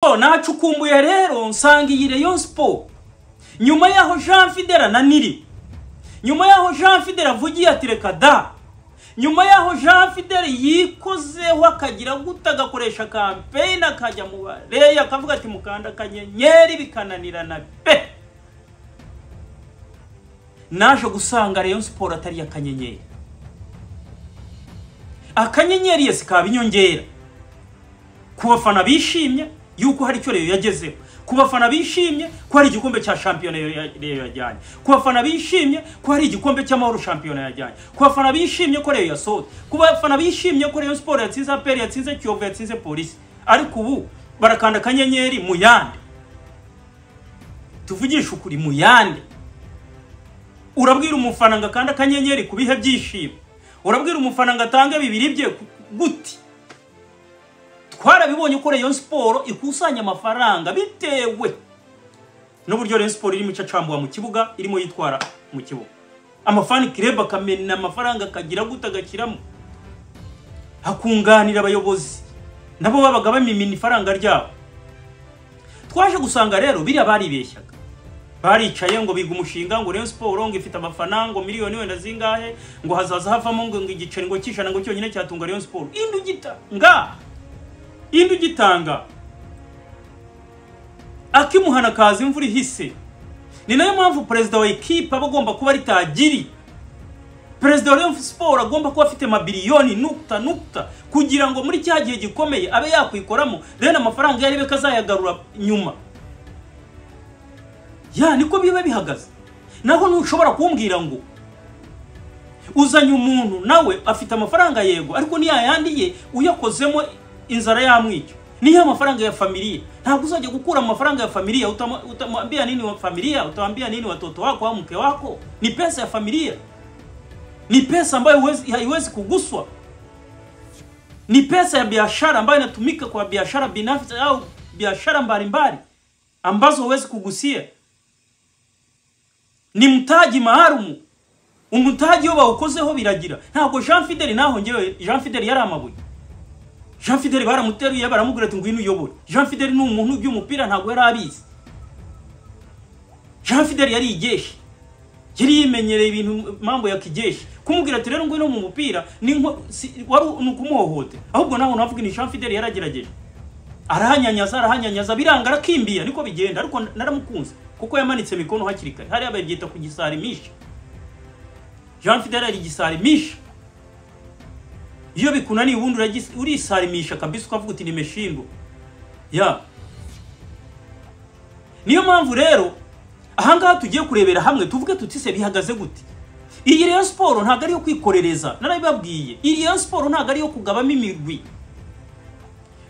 so nacukumbuye rero nsangiye Rayon Sport nyuma yaho Jean Fidela na Nili nyuma yaho Jean Fidela avugiye ati reka da nyuma yaho Jean Fidela yikozeho akagira guta agakoresha kampeyini akajya mu bareyi akavuga ati mukanda akanyenyeri bikananirana pe naje gusanga Rayon Sport atari akanyenyeri akanyenyeri yesi kaba inyongera ku bafana bishimye yuko hari icyo reyo yagezeho ku bafana bishimye ko hari igikombe cya shampiyona reyo yajyanye ku bafana bishimye ko hari igikombe cy'amahoro shampiyona yajyanye ku bafana bishimye ko reyo yasohotse ku bafana bishimye ko reyo siporo yatsinze aperi yatsinze kiyovu yatsinze polisi ariko ubu barakanda akanyenyeri mu yandi tuvugishe ukuri mu yandi urabwira umufana ngo akande akanyenyeri ku bihe byishimo urabwira umufana ngo atange bibiri bye guti twarabibonye ko reyo siporo ikusanya amafaranga bitewe n'uburyo reyo siporo irimo icacambuwa mu kibuga irimo yitwara mu kibuga amafani kireba akamena amafaranga akagira gute agashyiramo hakunganira abayobozi nabo babaga bamimina ifaranga ryabo twaje gusanga rero biriya baribeshyaga baricaye ngo biga umushinga ngo reyo siporo ngo ifite abafana ngo miliyoni wenda zingahe ngo hazaza havamo ngo igiceri ngo cy'ijana ngo cyonyine cyatunga reyo siporo indi ugita ngaha indi ugitanga akimuhana kaza imvura ihise ni nayo mpamvu perezida wa ekipa aba agomba kuba ritagiri perezida wa Rayon siporo agomba kuba afite mabiliyoni nukta nukta kugira ngo muri cya gihe gikomeye abe yakwikoramo rero amafaranga yarebe ko azayagarura nyuma ya niko biba bihagaze naho ntushobora kumbwira ngo uzanye umuntu nawe afite amafaranga yego ariko niyayandi ye uyakozemo inzara yamwica niyo amafaranga ya familiya ntabwo uzajya gukura amafaranga ya familiya utamwambia nini wa familia utamwambia nini watoto wako au mke wako ni pesa ya familia ni pesa ambayo haiwezi kuguswa ni pesa ya biashara ambayo inatumika kwa biashara binafsi au biashara mbalimbali ambazo huwezi kugusia ni mtaji maalumu umutaji iyo bawukozeho biragira ntabwo jean fideli naho ngewe jean fideli yari amabuye jean fideli baramuteruye baramubwira ati ngwino uyobore jean fideli ni umuntu by'umupira ntabwo yari abizi jean fideli yari igeshi yari yimenyereye ibintu mambo ya kigeshi kumubwira ati rero ngwino mu mupira ni ukumuhohote ahubwo nawe navuga ni jean fideli yaragerageje arahanyanyaza arahanyanyaza biranga arakimbiya niko bigenda ariko naramukunze kuko yamanitse mikono hakiri kare hariya babyita ku gisarimisha jean fideli ari igisarimisha iyo bikunaniye ubundi urisarimisha kabisa ukavuga uti nimeshindwa ya niyo mpamvu rero ahangaha tugiye kurebera hamwe tuvuge tuti se bihagaze gute iyi rero siporo ntabwo ari iyo kwikorereza narabibabwiye iyi rero siporo ntabwo ari iyo kugabamo imirwi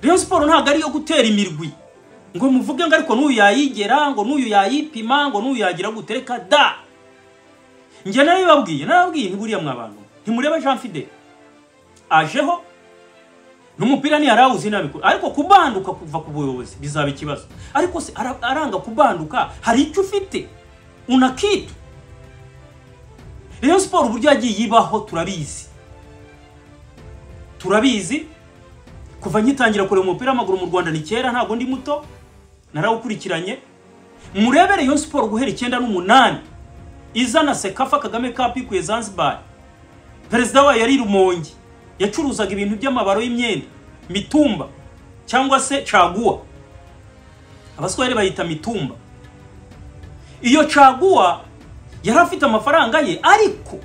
rero siporo ntabwo ari iyo gutera imirwi ngo muvuge ngo ariko n'uyu yayigera ngo n'uyu yayipima ngo n'uyu yagira gutereka da njye narabibabwiye narababwiye ntiburiya mwabantu ntimureba jean fidele ajeho n'umupira ntiyarawuzi nabikora ariko kubanduka kuva ku buyobozi bizaba ikibazo ariko se aranga kubanduka hari icyo ufite unakitu rero siporo uburyo yagiye ibaho turabizi turabizi kuva ngitangira kureba umupira w'amaguru mu rwanda ni kera ntabwo ndi muto narawukurikiranye murebere iyo siporo guhera icyenda n'umunani izana sekafa kagame kapu ikwiye zanzibar perezida wayo yari rumongi yacuruzaga ibintu by'amabaro y'imyenda mitumba cyangwa se caguwa abaswahili bayita mitumba iyo caguwa yari afite amafaranga ye ariko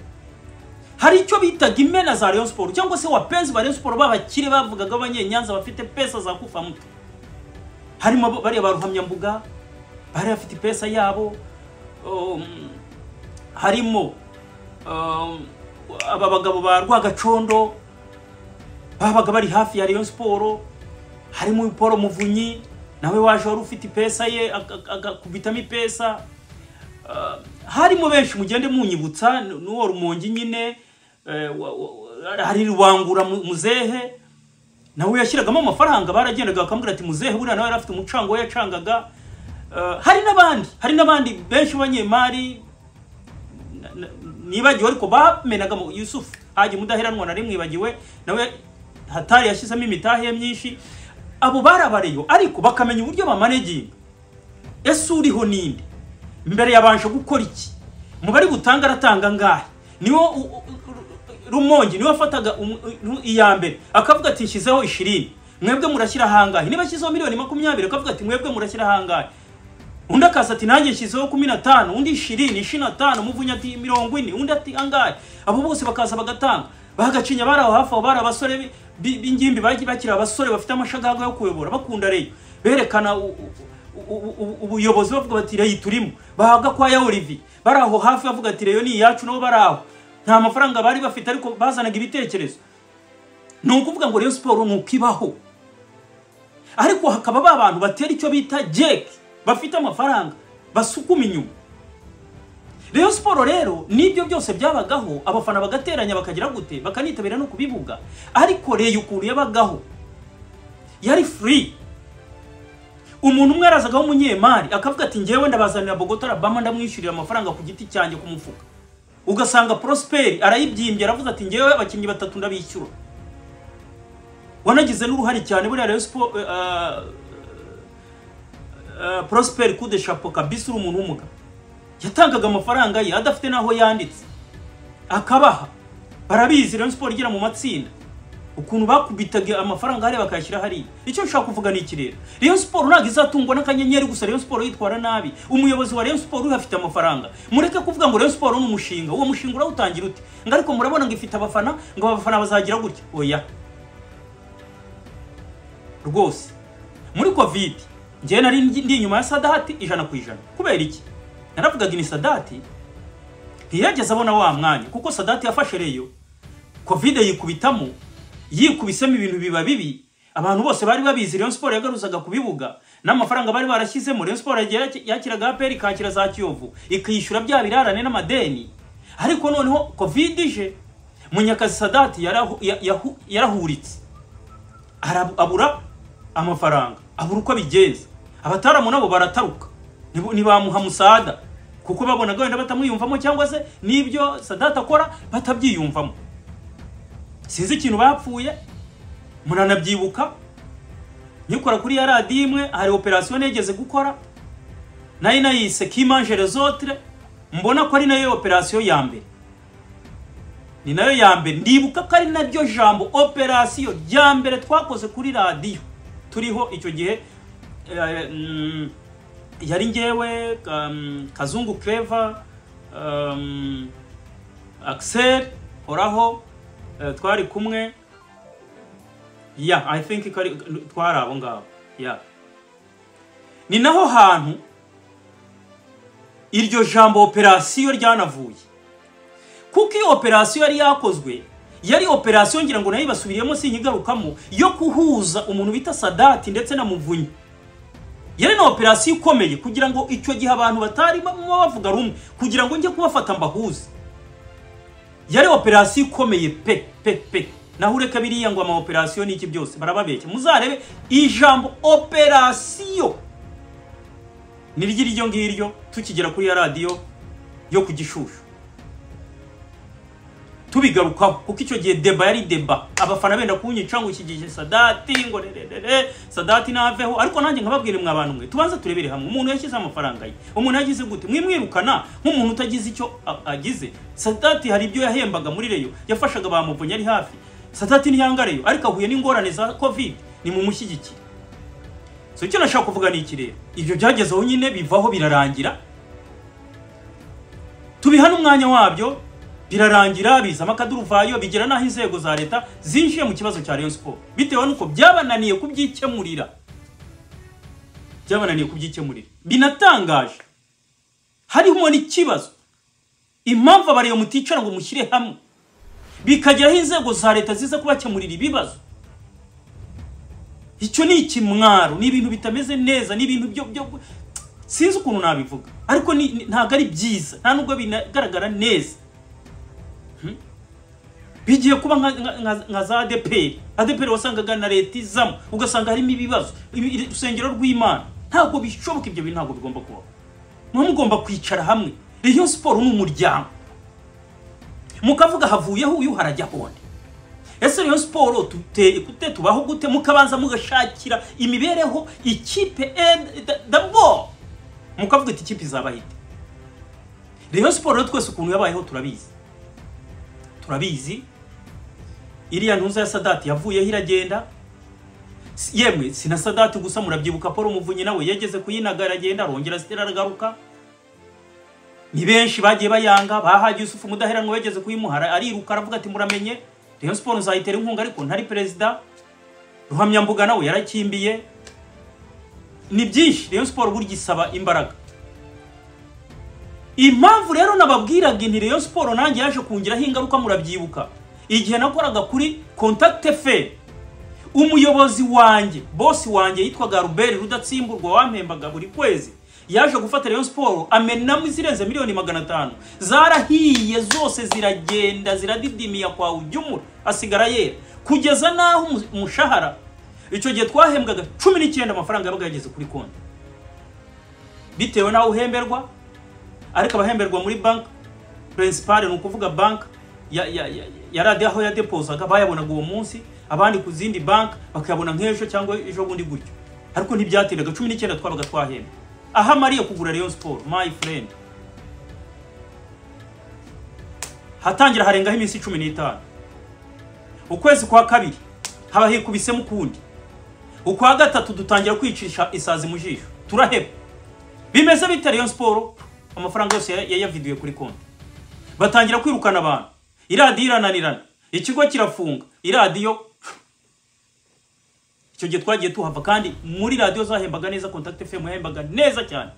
hari icyo bitaga imena za Rayon Sport cyangwa se wapenzi ba Rayon Sport b'abakire bavugaga abanyenyanza bafite pesa za kufa mutwe harimo bariya ba ruhamyambuga bari bafite pesa yabo um, harimo um, aba bagabo ba rwagacondo babaga bari hafi ya Rayon Sport harimo Paul Muvunyi nawe waje wari ufite ipesa ye akubitamo ipesa harimo benshi mugende munyibutsa n'uwo rumongi nyine hari rubangura muzehe nawe yashyiragamo amafaranga baragendaga bakamubwira ati muzehe buriya nawe yari afite umucango we yacangaga hari n'abandi hari n'abandi benshi b'abanyemari nibagiwe ariko bamenaga yusufu hajya umudaheranwa na rimwe ibagiwe nawe hatari yashyizemo imitahe myinshi abo barabareyo ariko bakamenya uburyo bamaneginga ese uriho ninde mbere yabanje gukora iki mu bari butanga aratanga ngahe niwo u- u- u- rumongi niwe wafataga um- u- iya mbere akavuga ati nshyizeho ishirini mwebwe murashyira ahangahe niba ashyizeho miliyoni makumyabiri akavuga ati mwebwe murashyira ahangahe undi akaza ati nanjye nshyizeho kumi na tanu undi ishirini ishirini na tanu umuvunyi ati mirongo ine undi ati angahe abo bose bakaza bagatanga bagacinya bari aho hafi aho bari abasore bi- bi- b'ingimbi bagiye bakiri abasore bafite amashagaga yo kuyobora bakunda reyo berekana u- u- u- u- u- ubuyobozi bavuga bati reyo turimo bahabwa kwa ya olivier bari aho hafi bavuga ati reyo ni iyacu nabo bari aho nta mafaranga bari bafite ariko bazanaga ibitekerezo ni ukuvuga ngo reyo siporo ni uko ibaho ariko hakaba ba bantu batera icyo bita jeke bafite amafaranga basukuma inyuma reyo siporo rero n'ibyo byose byabagaho abafana bagateranya bakagira gute bakanitabira no kubibuga ariko reyo ukuntu yabagaho yari furi umuntu umwe arazagaho umunyemari akavuga ati ngewe ndabazanira bogota arabama ndamwishyurira amafaranga ku giti cyanjye ku mufuka ugasanga prosperi arayibyimbye aravuze ati ngewe abakinnyi batatu ndabishyura wanagize n'uruhare cyane buriya rayon siporo porosiperi kude shapo kabisi uri umuntu w'umugabo yatangaga amafaranga ye adafite n'aho yanditse akabaha barabizi rayon siporo igira mu matsinda ukuntu bakubitaga amafaranga hariya bakayashyira hariya icyo nshaka kuvuga ni iki rero rayon siporo ntabwo izatungwa n'akanyenyeri gusa rayon siporo yitwara nabi umuyobozi wa rayon siporo uhafite amafaranga mureke kuvuga ngo rayon siporo ni umushinga uwo mushinga urawutangira ute ngo ariko murabona ngo ifite abafana ngo abafana bazagira gutya oya rwose muri covid njyewe nari ndi ndi inyuma ya sadati ijana ku ijana kubera iki naravugaga ini sadati ntiyageze abona wa mwanya kuko sadati yafashe reyo covid yikubitamo yikubisemo ibintu biba bibi abantu bose bari babizi rayon siporo yagaruzaga ku bibuga n'amafaranga bari barashyizemo rayon siporo yagiye yaki- yakiraga apr ikakira za kiyovu ikishyura bya birarane n'amadeni ariko noneho covid ije munyakazi sadati yarahu- ya- yahu- yarahuritse Arabu- abura amafaranga abura uko abigenza abataramu nabo barataruka Ntibu- ntibamuha musada kuko babonaga wenda batamwiyumvamo cyangwa se n'ibyo sadata akora batabyiyumvamo sinzi ikintu bapfuye muranabyibuka nyikora kuri ya radiyo imwe hari operasiyo nigeze gukora nayo nayise kimanjere zotire mbona ko ari nayo operasiyo ya mbere ni nayo ya mbere ndibuka ko ari naryo jambo operasiyo rya mbere twakoze kuri radiyo turiho icyo gihe eh, mm, yari ngewe um, kazungu clever um, axel horaho eh, twari kumwe ya i think ko ari- twari abo ngabo ya ni naho hantu iryo jambo operasiyo ryanavuye kuko iyo operasiyo yari yakozwe yari operasiyo ngira ngo nayo ibasubiriyemo sinkigarukamo yo kuhuza umuntu bita sadati ndetse na muvunyi yari na operasiyo ikomeye kugira ngo icyo gihe abantu batari bamwe bavuga rumwe kugira ngo njye kubafata mbahuze yari operasiyo ikomeye pe pe pe naho ureka biriya ngo ama operasiyo n'iki byose barababeshya muzarebe ijambo operasiyo niryo ngiryo tukigera kuri ya radiyo yo ku gishushu tubigarukaho kuko icyo gihe deba yari deba abafana benda kunyica ngo iki gihe sadati ngo rererere sadati naveho ariko nanjye nkababwire mwa bantu mwe tubanze turebere hamwe umuntu yashyize amafaranga ye umuntu yagize gute mwimwirukana nk'umuntu utagize icyo a- agize sadati hari ibyo yahembaga muri reyo yafashaga ba muvunyi ari hafi sadati ntiyangareyo ariko ahuye n'ingorane za covid ni mu mushyigikire so icyo nashaka kuvuga ni iki rero ibyo byagezeho nyine bivaho birarangira tubiha n'umwanya wabyo birarangira bizamo akaduruvayo bigera n'aho inzego za leta zinjiye mu kibazo cya rayon siporo bitewe n'uko byabananiye kubyikemurira byabananiye kubyikemurira binatangaje harimo n'ikibazo impamvu abareba muticara ngo mushyire hamwe bikageraho inzego za leta ziza kubakemurira ibibazo icyo ni ikimwaro ni ibintu bitameze neza ni ibintu byo byo sinzi ukuntu nabivuga ariko ni- ni- ntabwo ari byiza nta nubwo binagaragara neza Hmm? bigiye kuba nka- nka- nka- nka za adeperi adeperi wasangaga na leta izamo ugasanga harimo ibibazo ibi- iri- urusengero rw'imana ntabwo bishoboka ibyo bintu ntabwo bigomba kubaho muba mugomba kwicara hamwe rero siporo ni umuryango mukavuga havuyeho uyu harajya konde ese Rayon Sport duteye gute tubaho gute mukabanza mugashakira imibereho ikipe dabo mukavuga ati ikipe izabaho ite Rayon Sport rero twese ukuntu yabayeho turabizi turabizi iriya ntuza ya sadati yavuyeho iragenda yemwe si na sadati gusa murabyibuka paul umuvunyi nawe yageze kuyinaga aragenda arongera zitera aragaruka ni benshi bagiye bayanga bahaye yusufu mudaheranwa yageze kuyimuhara ariruka aravuga ati muramenye rayon siporo nzayitera inkunga ariko ntari perezida ruhamyambuga nawe yarakimbiye ni byinshi rayon siporo burya isaba imbaraga impamvu rero nababwiraga inti rayon siporo nanjye yaje kungiraho ingaruka murabyibuka igihe nakoraga kuri contact fe umuyobozi wanjye bosi wanjye yitwaga ruberi rudatsimburwa wampembaga buri kwezi yaje gufata rayon siporo amenamo izirenze miliyoni magana atanu zarahiye zose ziragenda ziradidimiya kwa ujyumura asigara yera kugeza n'aho umu- umushahara icyo gihe twahembwaga cumi n'icyenda amafaranga yabaga yageze kuri konti bitewe n'aho uhemberwa ariko abahemberwa muri banki purensipale ni ukuvuga banki ya- ya- ya- yari ade- aho yadepozaga bayabonaga uwo munsi abandi ku zindi banki bakayabona nk'ejo cyangwa ejo bundi gutyo ariko ntibyateraga cumi n'icyenda twabaga twahembwe aho amariye kugura rayon siporo my friend hatangira harengaho iminsi cumi n'itanu ukwezi kwa kabiri haba hikubisemo ukundi ukwa gatatu dutangira kwicisha isazi mu jisho turaheba bimeze bite rayon siporo amafaranga yose yaya- yayaviduye kuri konti batangira kwirukana abantu iradiyo irananirana ikigo kirafunga iradiyo icyo gihe twagiye tuhava kandi muri radiyo zahembaga neza contact fm yahembaga neza cyane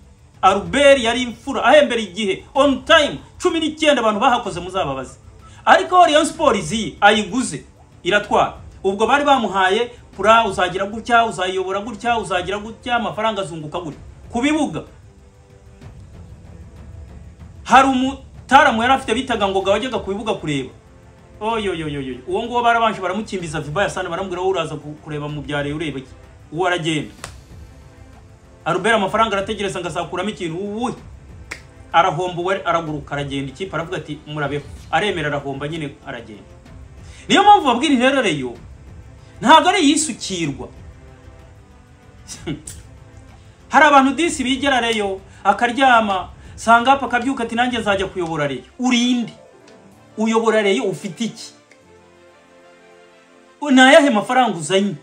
aruberi yari imfura ahembera igihe on time cumi n'icyenda abantu bahakoze muzababaze ariko aho rayon siporo iziye ayiguze iratwara ubwo bari bamuhaye pura uzagira gutya uzayiyobora gutya uzagira gutya amafaranga azunguka gutya ku bibuga hari umutaramu yari afite bitaga ngoga wajyaga ku bibuga kureba oyoyoyoyo uwo nguwo barabanje baramukimbiza viba yasana baramubwira wowe uraza ku- kureba mu byareye ureba iki uwo aragenda arubera amafaranga arategereza ngo azakuramo ikintu uwuhe arahomba uwe araguruka aragenda ikipe aravuga ati murabeho aremera arahomba nyine aragenda niyo mpamvu babwira intererero ntabwo ari iyisukirwa hari abantu disi bigera reyo akaryama sangapa akabyuka ati nanjye nzajya kuyobora reyo urinde uyobora reyo ufite iki ni ayahe mafaranga uzanye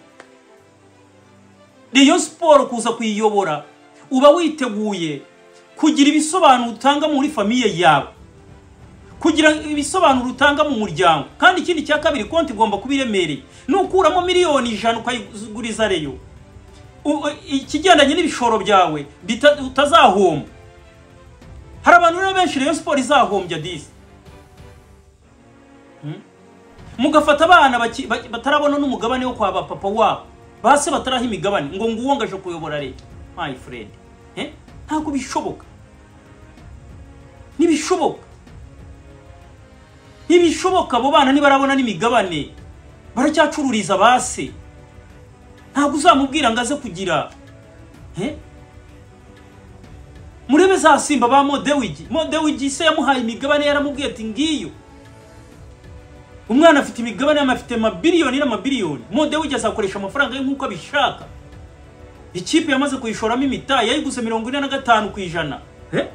reyo siporo kuza kuyiyobora uba witeguye kugira ibisobanuro utanga muri famiye yawe kugira ibisobanuro utanga mu muryango kandi ikindi cya kabiri konti igomba kuba iremereye nukuramo miliyoni ijana ukayiguriza reyo U- ikigendanye n'ibishoro byawe bita- utazahomba hari abantu rero benshi rero siporo izahombya disi Hmm? mugafata abana baki- ba- batarabona n'umugabane wo kwa bapapa wabo base bataraha imigabane ngo nguwo ngo aje kuyobora leta my friend Eh? ntabwo bishoboka ntibishoboka ntibishoboka abo bana ntibarabona n'imigabane baracyacururiza base ntabwo uzamubwira ngo aze kugira Eh? murebe za simba ba modewigi modewigi se yamuhaye imigabane yaramubwiye ati ngiyo umwana afite imigabane afite amabiliyoni n'amabiliyoni modewigi azakoresha amafaranga ye nk'uko abishaka ikipe yamaze kuyishoramo imitayi yayiguze mirongo ine na gatanu ku ijana Eh?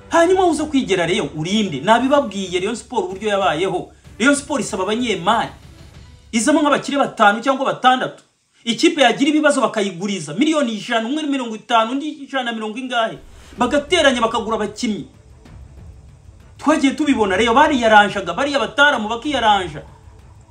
hanyuma uze kwigera rero urinde nabibabwiye rayon siporo uburyo yabayeho rayon siporo isaba abanyemari izamo nk'abakire batanu cyangwa batandatu ikipe yagira ibibazo bakayiguriza miliyoni ijana umwe ni mirongo itanu undi ijana na mirongo ingahe bagateranya bakagura abakinnyi twagiye tubibona rero bariyaranjaga bariya bataramu bakiyaranja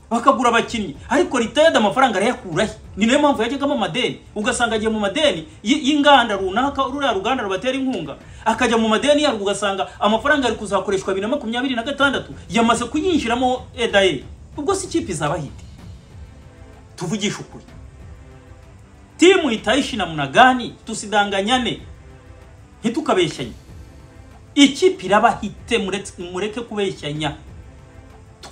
bakagura abakinnyi ariko leta yada amafaranga arayakurahe ni nayo mpamvu yajyagamo amadeni ugasanga agiye mu madeni y- y'inganda runaka ruriya ruganda rubatera inkunga akajya mu madeni yarwo ugasanga amafaranga ari kuzakoreshwa bibiri na makumyabiri na gatandatu yamaze kuyinjiramo edaye ubwo si ikipe izabahite tuvugishe ukuri timu itaishi namna gani tusidanganyane ntitukabeshyanye ikipe irabahite muretse- mureke kubeshyanya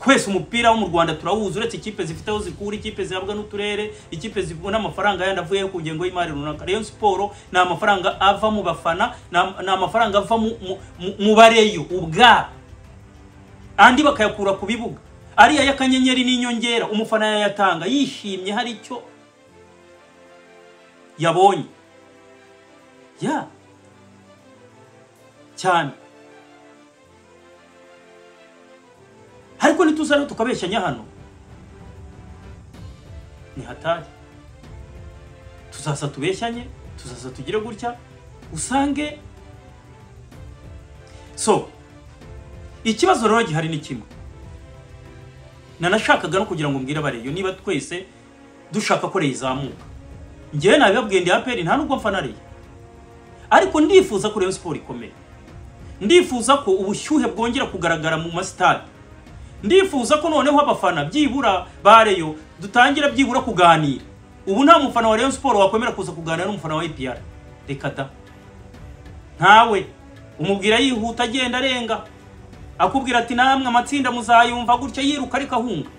twese umupira wo mu rwanda turawuzi uretse ikipe zifite aho zikura ikipe zihabwa n'uturere ikipe zibona amafaranga yandi avuye ku ngengo y'imari runaka rayon siporo ni amafaranga ava mu bafana ni am- ni amafaranga ava mu- mu- mu- mu bareyo ubwabo andi bakayakura ku bibuga ariya y'akanyenyeri n'inyongera umufana yayatanga yishimye hari icyo yabonye ya cyane ariko ntituza rero tukabeshyanya hano ni hatari tuzasa tubeshyanye tuzasa tugire gutya usange so ikibazo rero gihari ni kimwe nanashakaga no kugira ngo mbwire abareyo niba twese dushaka ko reyo izamuka ngewe nabibabwiye ndi aperi nta nubwo mfana reyo ariko ndifuza ko reyo siporo ikomeye ndifuza ko ubushyuhe bwongera kugaragara mu masitade ndifuza ko noneho abafana byibura ba reyo dutangira byibura kuganira ubu nta mufana wa reyo siporo wakwemera kuza kuganira n'umufana wa epr reka da ntawe umubwira yihuta agenda arenga akubwira ati namwe amatsinda muzayumva gutya yiruka ariko ahunga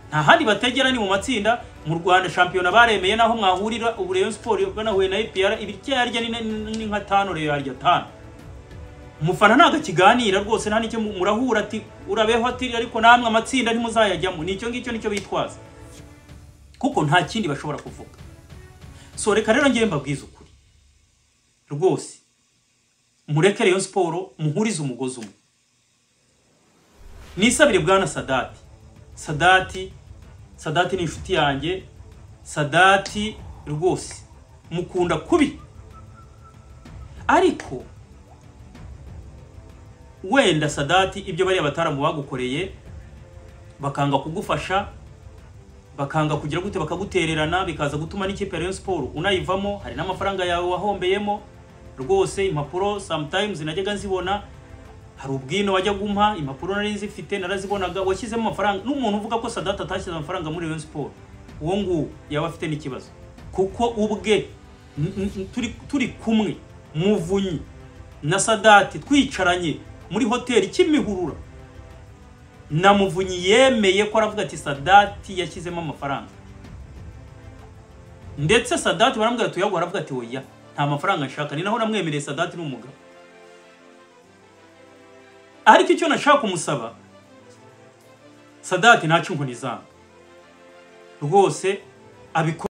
nta handi bategera ni mu matsinda mu rwanda shampiyona baremeye naho mwahurira ubu reyo siporo banahuye na epr ibiryo yarya ni- ni ni nka tanu reyo yarya tanu umufana ntabwo akiganira rwose nta n'icyo mu- murahura ati urabeho ati ariko namwe amatsinda ntimuzayajyamo ni icyo ngicyo nicyo bitwaza kuko nta kindi bashobora kuvuga so reka rero ngewe mbabwize ukuri rwose mureke Rayon siporo muhurize umugozi umwe nisabire bwana sadati sadati sadati ni inshuti yanjye sadati rwose mukunda kubi ariko wenda sadati ibyo bariya bataramu bagukoreye bakanga kugufasha bakanga kugira gute bakagutererana bikaza gutuma n'ikipe ya Rayon Sport unayivamo hari n'amafaranga yawe wahombeyemo rwose impapuro sometimes najyaga nzibona hari ubwino wajya gumpa impapuro nari nzifite narazibonaga washyizemo amafaranga n'umuntu uvuga ko Sadat atashyize amafaranga muri Rayon Sport uwo nguwo yaba afite n'ikibazo kuko ubwe n- n- turi, turi kumwe muvunyi na Sadati twicaranye muri hoteli kimihurura na muvunyi yemeye ko aravuga ati sadati yashyizemo amafaranga ndetse sadati baramubwira tuyaguha aravuga ati oya nta mafaranga nshaka ni naho namwemereye sadati ni umugabo ariko icyo nashaka kumusaba sadati ntace inkoni zanga rwose abikora